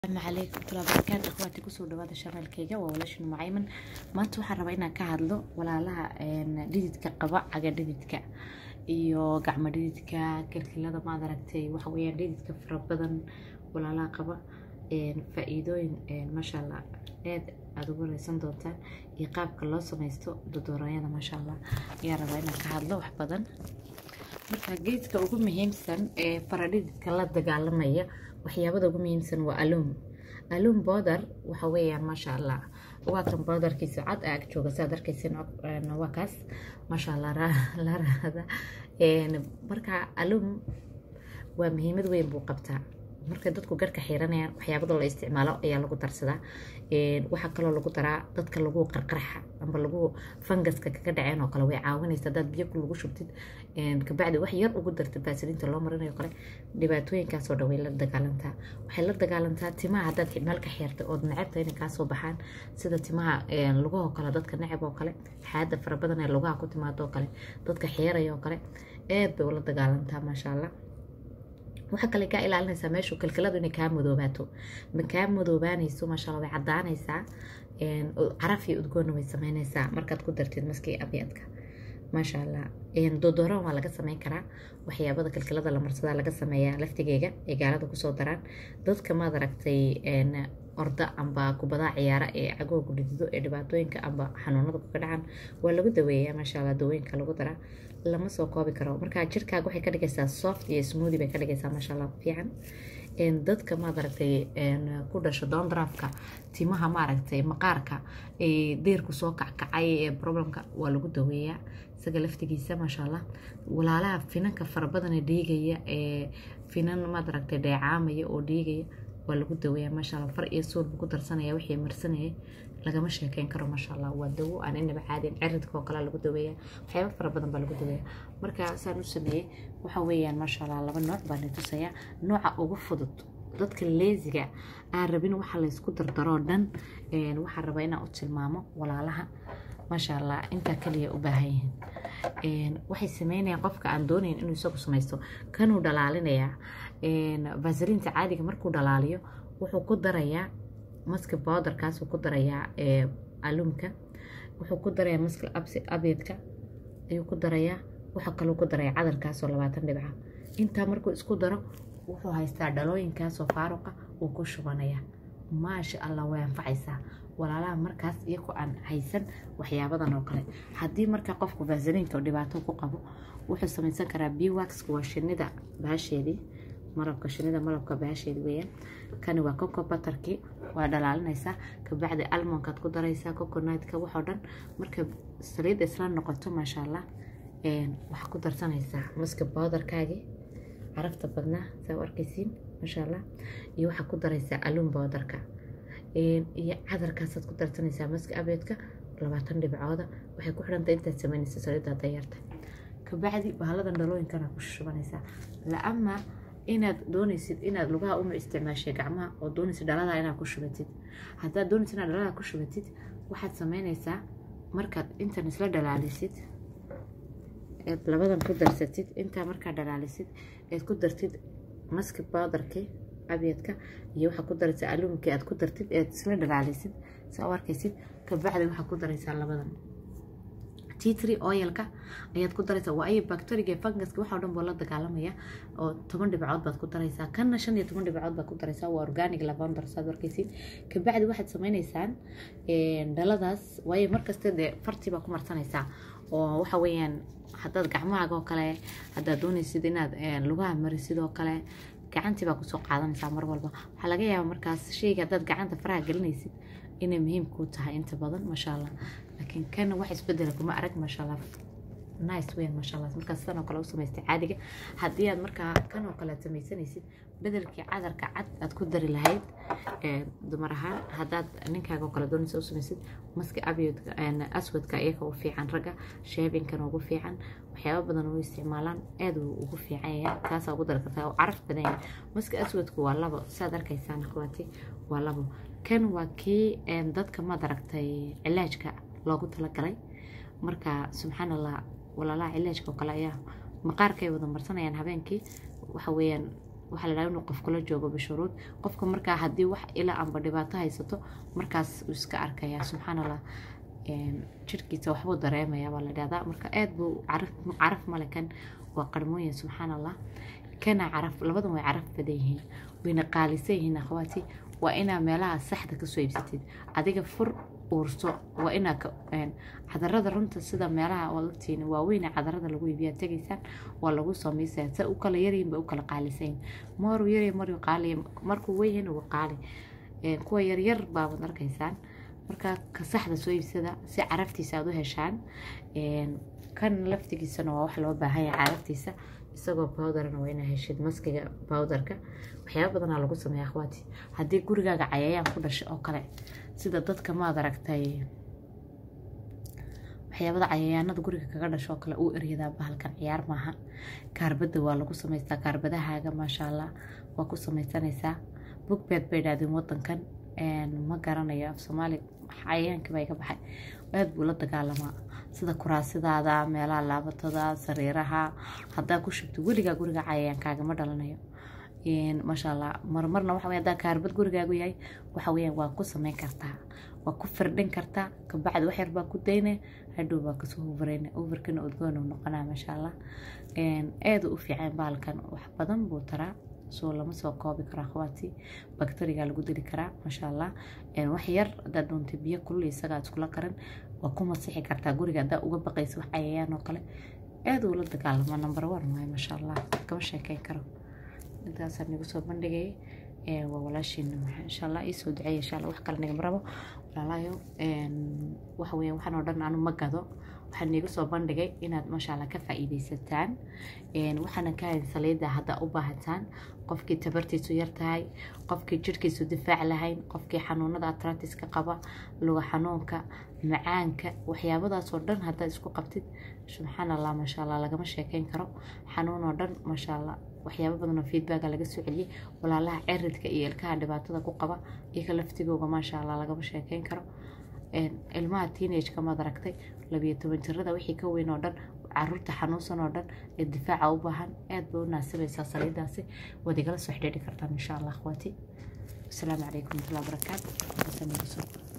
asalaamu calaykum waraxmatullahi wabarakaatu akhwaati kusoo dhawaada shanaalkayga waa walaashin mucayman maanta waxaan rabaa inaan ka hadlo walaalaha dhididka qaba caga dhididka iyo gacmo dhididka kilkilada maad aragtay waxa weeyaan dhididka fara badan walaalaha qaba faa-iidooyin maasha allah aad aada ugu reysan doontaan iyo qaabka loo sameysto dodoorayada maasha allah ayaa rabaa inaan ka hadlo wax badan marka geedka ugu muhiimsan ee faradhididka la dagaalamaya waxyaabada ugu muhiimsan waa alum alum boodar waxa weeyaan maasha allah waa kan boodarkiisa cad ag jooga saad arkaysan waa kaas maasha allah la raada marka alum waa muhiimad weyn buu qabtaa marka dadku garhka xiranayaan waxyaabada la isticmaalo ayaa lagu darsadaa waxaa kaloo lagu daraa dadka lagu qarqarxa amba lagu fangaska kaga dhaceen oo kale way caawinaysa hadaad biyo lagu shubtid kabacdi wax yar ugu dartid baasiliinta loo marinayo kale dhibaatooyinkaasoo dhan way la dagaalantaa waxay la dagaalantaa timaha haddaad meel ka xeertay ood necabta inay kaasoo baxaan sida timaha lugahoo kale dadka necab oo kale xaada fara badan ee lugaha ku timaado oo kale dadka xeeraya oo kale aad bay ula dagaalantaa maasha allah waxaa kale kaa ilaalinaysaa meeshu kilkiladu inay kaa madoobaato ma kaa madoobaanayso maasha allah way caddaanaysaa caraf iyo udgoonna way sameynaysaa markaad ku dartid maskii abyadka maasha allah dodooran waa laga sameyn karaa waxyaabada kilkilada la marsadaa laga sameeyaa laftigeega ay gaalada kusoo daraan dadka maad aragtay orda amba kubadaa ciyaara ee cagoogu dhidido ee dhibaatooyinka amba xanuunada kaga dhacan waa lagu daweeyaa maasha allah dawooyinka lagu daraa lama soo koobi karo marka jirkaaga waxay ka dhigaysaa soft iyo smoothi bay ka dhigaysaa maasha allah fiican dadka maad aragtay ku dhasho doondraafka timaha maaragtay maqaarka deerku soo kackacay ee problemka waa lagu daweeyaa isaga laftigiisa maasha allah walaalaha finanka farabadan ee dhiigaya ee finan maad aragtay dheecaamaya oo dhiigaya waa lagu daweeyaa maasha allah far iyo suul buu ku darsanaya wixii marsanayay lagama sheekeyn karo maasha allah waa dawo aan inaba caadin ciridka oo kale lagu daweeyaa waxyaaba fara badan baa lagu daweeyaa marka saan u sameeyey waxa weeyaan maasha allah laba nooc baa natusayaa nooca ugu fudud dadka leesiga aan rabin waxa laysku dardaroo dhan waxaan rabaa inaan u tilmaamo walaalaha maasha allah intaa kaliya u baahan yihiin waxay sameynayaan qofka aan doonayn inuu isagu samaysto kanuu dhalaalinayaa vasaliinta caadiga markuu dhalaaliyo wuxuu ku darayaa maska bowderkaasuu ku darayaa alumka wuxuu ku darayaa maska abyadka ayuu ku darayaa waxaa kaluu ku darayaa cadarkaasoo labaatan dhibca intaa markuu isku daro wuxuu haystaa dhalooyinkaasoo faaruqa wuu ku shubanayaa maasha allah way anfacaysaa walaalaha markaas iyagoo aan haysan waxyaabadan oo kale haddii markaa qofku vasaliinka oo dhibaato ku qabo wuxuu samaysan karaa biwaxka waa shinida baasheedii malabka shinida malabka baasheedi weeyaan kani waa coco batarkii waa dhalaalinaysaa kabacdi almonkaad ku daraysaa coconutka waxoo dhan marka saliidda isla noqoto maasha allah waxaa ku darsanaysaa maska bowdarkaagii carafta badnaa saa u arkaysiin maasha allah iyo waxaa ku daraysaa alum bowdarka iyo cadarkaasaad ku darsanaysaa maska abeedka labaatan dhibcooda waxay ku xidhantay intaad sameynaysa saliidda dayarta kabacdi bahaladan dhalooyinkana ku shubanaysaa la-ama inaad doonaysid inaad lugaha uma isticmaashay gacmaha oo doonaysid dhaladaa inaad ku shubatid haddaad doonaysid inaad dhaladaa ku shubatid waxaad sameynaysaa markaad intan isla dhalaalisid eed labadan ku darsatid intaa markaad dhalaalisid eed ku dartid maski bowdarkii abyadka iyo waxaa ku daraysaa alumkii aad ku dartid eed isla dhalaalisid saa u arkaysid kabacdi waxaa ku daraysaa labadan titri oilka ayaad ku daraysaa waa ay bacteriga fungaska waxa o dhan boo la dagaalamaya oo toban dhibcood baad ku daraysaa kanna shan iyo toban dhibcood baad ku daraysaa waa organic lavender saad arkaysiin kabacdi waxaad sameynaysaan dhaladaas waayo markasta dee fartii baa ku marsanaysaa oo waxa weeyaan haddaad gacmahaaga oo kale haddaad doonaysid inaad lugaha marisid oo kale gacantii baa kusoo qaadanaysaa mar walba waxaa laga yaabaa markaas sheyga haddaad gacanta faraha gelinaysid inay muhiim kuu tahay inta badan maasha allah laakiin kana wax isbedela kuma arag maasha allah nice weyn maasha allah markaas san oo kale u samaystay caadiga haddii aad markaa kan oo kale aad samaysanaysid bedelkii cadarka cad aad ku dari lahayd dumar ahaan haddaad ninkaaga oo kale doonaysa u samaysid maska abyodka aswadka iyaga u fiican ragga sheebinkan ugu fiican waxyaaba badan u isticmaalaan aad uu ugu fiican yahay kaasaa ugu dari kartaa oo caraf badan yahay maska aswadku waa labo saad arkaysaan kuwaati waa labo kan waa kii dadka maad aragtay cilaajka loogu talagalay marka subxaan allah walaalaha cilaajka oo kale ayaa maqaarkay wada marsanayaan habeenkii waxa weeyaan waxaa la dhaha inuu qof kula joogo bishuruud qofka markaa haddii wax ilaa amba dhibaato haysato markaas uu iska arkaya subxaan allah jirhkiisa waxbuu dareemaya baa la dhahdaa marka aada buu caraf caraf male kan waa qarmooyin subxaan allah kana caraf labadan way caraf badan yihiin wayna qaalisan yihiin akhwaati waa inaa meelaha saxda kasoo iibsatid adiga fur uurso waa inaa cadarada runta sida meelaha waad ogtihiin waaweyne cadarada lagu iibiyaa tegaysaan waa lagu samaysaya sa u kala yaryihin bay u kala qaalisayin maruu yarya maruu qaaliya markuu weyn uu qaali kuwa yaryar baabaad arkaysaan marka ka saxda soo iibsada si caraftiisa aad u heshaan kan laftigiisana waa wax loo baahan yahay caraftiisa isagoo bowdarna waa inaa heshid maskiga bowdarka waxyaaba badanaa lagu sameeya akhwaati haddii gurigaaga cayayaan ku dhashay oo kale sida dadka maad aragtay waxyaabada cayayaanada guriga kaga dhasho oo kale uu eryadaa bahalkan ciyaar maaha kaarbada waa lagu samaystaa kaarbadahaaga maasha allah waa ku samaysanaysaa bugbeed bay idhahdeen wadankan ma garanayo af soomaali cayayaanka baa iga baxay aad buu la dagaalamaa sida kuraasidaada meelaha laabatada sariiraha haddaa ku shubto weligaa guriga cayayaankaagama dhalanayo maasha allah marmarna waxa hadaa kaarbad gurigaagu yahay waxa weyaan waa ku sameyn kartaa waa ku firdhin kartaa kabacdi wax yar baa ku dayne hadhow baa kasoo hubareyne overkana udgoon uu noqonaa maasha allah aada u fiican baalkan wax badan buu taraa soo lama soo koobi karo akhwaati bakteriga lagu dili karaa maasha allah wax yar hadaad doontay biyo kulul isagaa iskula karin waa ku masixi kartaa guriga haddaa uga baqaysa wax cayayaan oo kale aada uu la dagaalamaa number one waay maasha allah kama sheekeyn karo intaasaan nagu soo bandhigay waa walaashiina insha allah iisoo duceeya insha allah wax kale nagama rabo walaalayo waxa weeyaan waxaan oo dhan anu ma gado waxaan niiga soo bandhigay inaad maasha allah ka faa'iidaysataan waxaana ka hayn saliida haddaa u baahataan qofkii tabartiisu yar tahay qofkii jirhkiisu difaac lahayn qofkii xanuunada atratiska qaba luga xanuunka macaanka waxyaabadaasoo dhan haddaad isku qabtid subxaan allah maasha allah lagama sheekeyn karo xanuun oo dhan maasha allah waxyaabo badanoo feedbacka laga soo celiyey walaalaha ciridka iyo ilkaha dhibaatada ku qaba iyoka laftigooga maasha allah lagama sheekeyn karo ilmaha teenageka maad aragtay labiyo toban jirada wixii ka weyn oo dhan caruurta xanuunsan oo dhan ee difaaca u baahan aad bay u naasibaysaa saliidaasi waad igala soo xidhiidhi kartaan insha allah akhwaati asalaamu calaykum warahmatullahi wabarakaatu